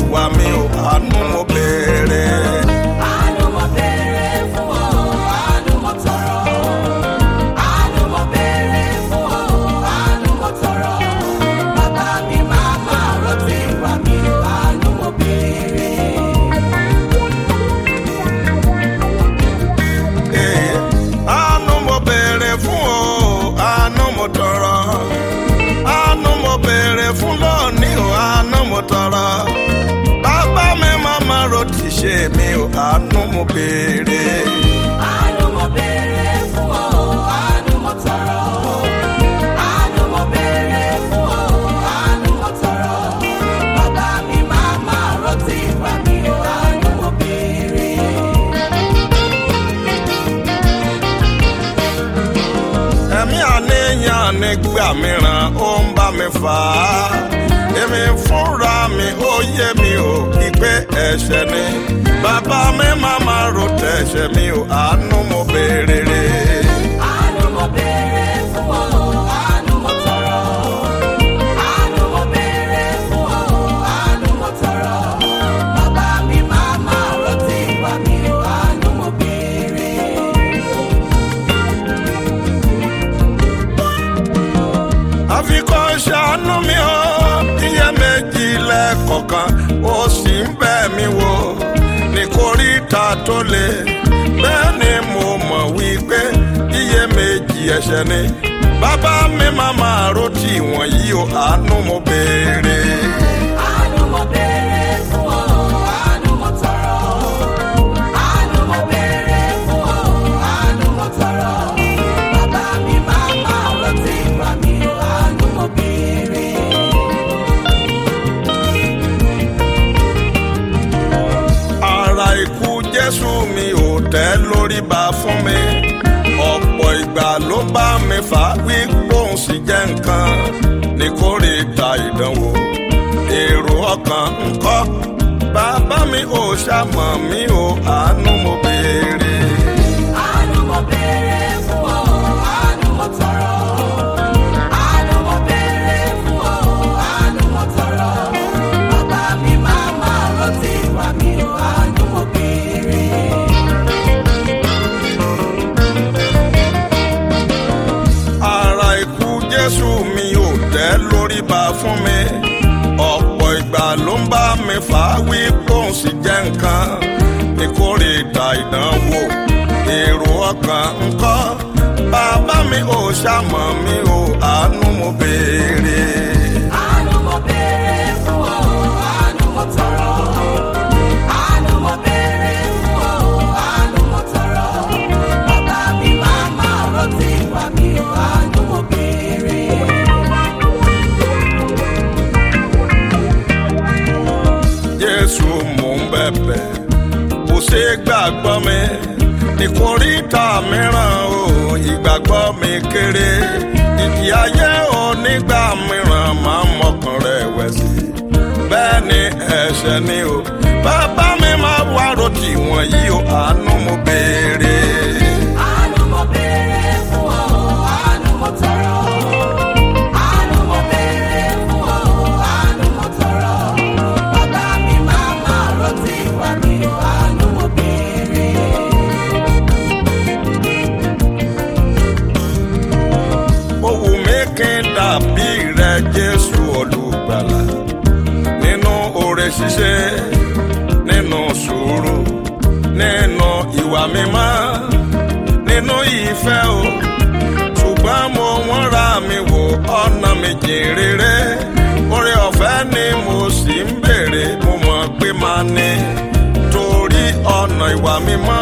ìwà mi ò àánú mo béèrè. Àánú mo béèrè fún ọ, àánú mo tọrọ. Àánú mo béèrè fún ọ, àánú mo tọrọ. Bàbá mi máa máa rántí ìwà mi, àánú mo béèrè. Ee, àánú mo béèrè fún o àánú mo tọrọ àánú mo béèrè fún lónìí o àánú mo tọrọ bàbá mi màmá ro ti ṣe mi o àánú mo béèrè. Àánú mo béèrè fún ọ, àánú mo tọrọ. Àánú mo béèrè fún ọ, àánú mo tọrọ. Bàbá mi máa máa rántí ìwà mi, àánú mo béèrè. ẹ̀mí àníyàn nígbà mìíràn ó ń bá mi fà á èmi fúnra mi ó yé mi ò kí pé ẹ̀ṣẹ̀ ni bàbá mi màmá ro tẹ̀ṣẹ̀ mi ò àánú mo béèrè rè. Àánú mo béèrè fún ọ, àánú mo tọrọ. Àánú mo béèrè fún ọ, àánú mo tọrọ. Bàbá mi máa máa rántí ìwà mi, àánú mo béèrè. àfikún ṣàánú mi ó iye méjì lẹ́ẹ̀kọ̀kan ó sì ń bẹ̀ mí wò ní kórìíta tó le bẹ́ẹ̀ ni mo mọ̀ wípé iye méjì ẹ̀ṣẹ̀ ni bàbá mi máa máa ro tí wọ̀nyí o àánú mo béèrè. Àánú mo béèrè fún ọ, àánú mo tọrọ. Àánú mo béèrè fún ọ, àánú mo tọrọ. Bàbá mi máa máa rántí ìwà mi, àánú mo béèrè. ara ikú jésù mi ò tẹ́ lórí ba fún mi ọ̀pọ̀ ìgbà ló bá mi fà á wí gbóhùn sí jẹ́ nǹkan ní kórìíta ìdánwò èrò ọkàn ńkọ́ bàbá mi ò ṣàmọ̀ mi ò àánú mo béèrè. Àánú mo béèrè fún ọ, àánú mo tọrọ. Àánú mo béèrè fún ọ, àánú mo tọrọ. Bàbá mi máa máa rántí ìwà mi, àánú mo béèrè. ara ikú jésù mi ò tẹ́ lórí ba fún mi ọ̀pọ̀ ìgbà ló ń bá mi fà á wí bóun sì jẹ́ nǹkan ìkórìíta ìdánwò èrò ọkàn ńkọ́ bàbá mi ò ṣàmọ̀ mi ò àánú mo béèrè. Àánú mo béèrè fún ọ, àánú mo tọrọ. Àánú mo béèrè fún ọ, àánú mo tọrọ. Bàbá mi máa máa rántí ìwà mi, àánú mo béèrè. jésù mò ń bẹ̀bẹ̀ kò ṣe é gbàgbọ́ mi ní kórìíta mìíràn o ìgbàgbọ́ mi kéré ìdí ayé onígbà mìíràn máa ń mọkàn rẹ̀ wẹ̀ sí bẹ́ẹ̀ ni ẹ̀ṣẹ̀ ni o bàbá mi máa wá rotì wọ̀nyí o àánú mo béèrè. Àánú mo béèrè fún ọ, àánú mo tọrọ. Àánú mo béèrè fún ọ, àánú mo tọrọ. Bàbá mi máa máa rántí ìwà mi, àánú mo béèrè. ó wù mí kí n dàbí rẹ jésù olùgbàlà nínú oore ṣíṣe nínú sùúrù nínú ìwà mímọ́ nínú ìfẹ́ o ṣùgbọ́n mo wọ́n ra mi wò ọ̀nà mi jìn rere oore ọ̀fẹ́ ni mo sì ń béèrè mo mọ̀ pé máa ní torí ọ̀nà ìwà mímọ́